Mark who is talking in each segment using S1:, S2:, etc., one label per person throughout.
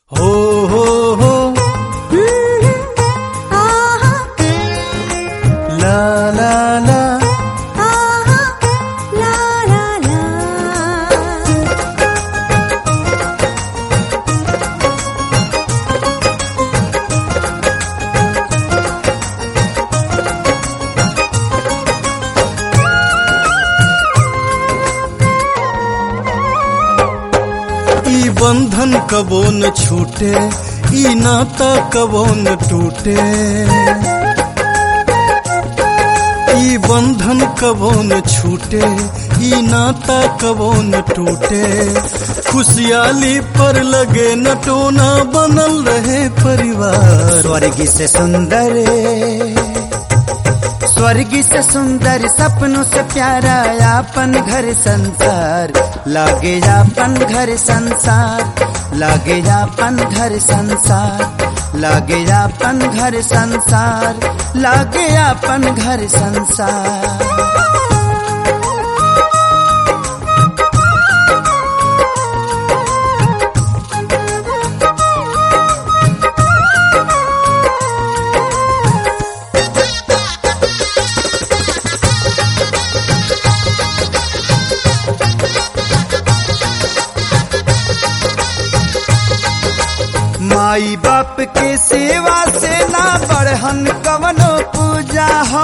S1: हो हो हो
S2: आहा
S1: ला ला ला
S2: आहा ला ला ला
S1: ई बंधन कबो न छूटे ई नाता कबो न टूटे ई बंधन कबो न छूटे ई नाता कबो न टूटे खुशहाली पर लगे न टोना बनल रहे परिवार
S3: स्वर्ग से सुंदर स्वर्ग से सुंदर सपनों से प्यारा अपन घर संसार लागे अपन घर संसार लागे अपन घर संसार लागे अपन घर संसार लागे अपन घर संसार माई बाप के सेवा से ना बढ़हन कवनो पूजा हो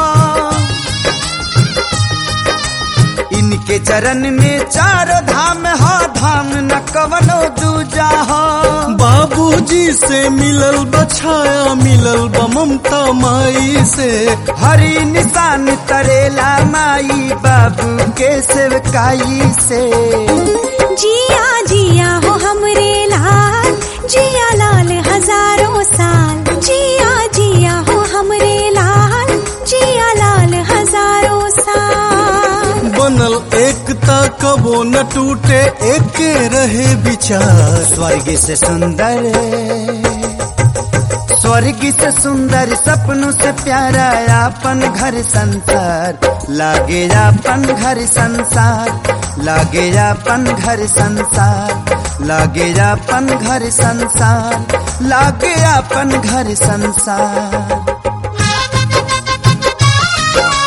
S3: इनके चरण में चार धाम हो धाम न कवनो दूजा हो
S1: बाबूजी से मिलल बछाया मिलल बा ममता माई से
S3: हरी निशान तरेला माई बाबू के सेवकाई से
S2: जिया जिया हो हमरे लाल जिया लाल हजारों साल जिया जिया हो हमरे लाल जिया लाल हजारों साल
S1: बनल एकता कबो न टूटे एके रहे विचार
S3: स्वर्ग से सुंदर स्वर्ग से सुंदर सपनों से प्यारा अपन घर संसार लागे अपन घर संसार लागे अपन घर संसार लागे अपन घर संसार लागे अपन घर संसार